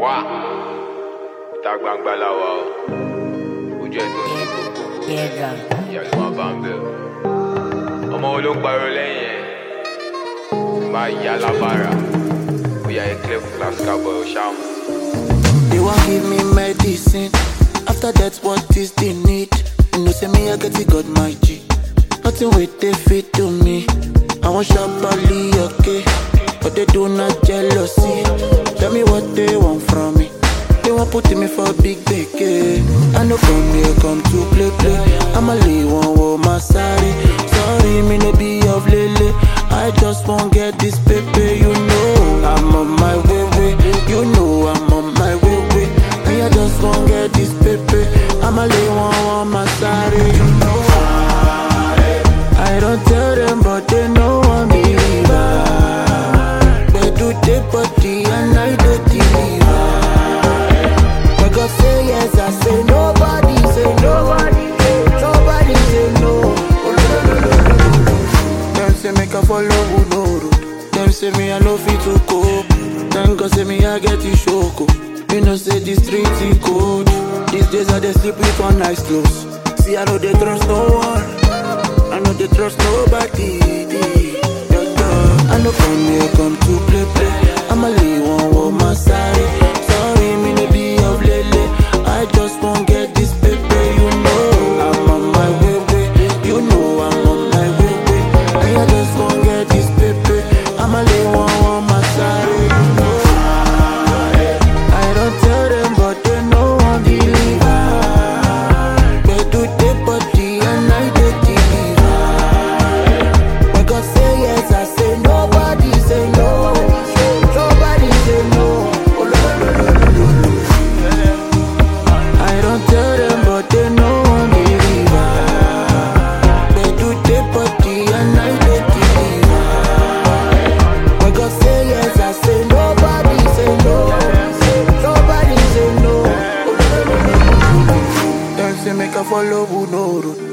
wá ìta gbangba la wà o ojú ẹ tó ń ṣe gbogbo Piedra. ìyá ló máa bá ń bẹ o ọmọ wo ló ń pariwo lẹ́yìn ẹ̀ máa yá lábàrà bóyá ẹ clear fún class cowboy o ṣáà mọ̀. They want give me medicine. After that, what is the need? You know, say me, I get it, got my G. Nothing with they fit to me. I want sharply, okay. But they do not jealousy. Tell me what they want from me. They want putting me for big beke. I know come here, come to play, play. I'ma leave one with my sorry. Sorry, me no be of lele. I just won't get this paper, you know. I'm on my way, way. You know I'm on my way, way. Me, I just won't get this paper. I'ma leave one with my sorry, you know. I don't tell them, but they know I'm believer. They do the body and I do deliver. But God say yes, I say nobody, say nobody, nobody say no. Them say make I follow who no road. Them say me I no fit to cope. Then God say me I get the shoko. You know say the street is cold. These days I dey sleep with one eye closed. See I know they trust no one. I know they trust nobody. Yeah, yeah. I know come here come to play play. I'ma leave one with my side. Sorry me no be of lele. I just won't get this paper, you know. I'm on my way, way. You know I'm on my way, way. And I just won't get this paper. I'ma leave one with my side, you know. I don't tell them, but they know I'm believer. They do the body and I do deliver. When God say yes, I say nobody say no. Nobody say no. Oh, no, no, no, no, no, no. I don't tell them, but they know I'm believer. They do the body and I do deliver. When God say yes, I say nobody say no. Nobody say no. Oh, no, no, no, no, no. Them say make I follow who no road.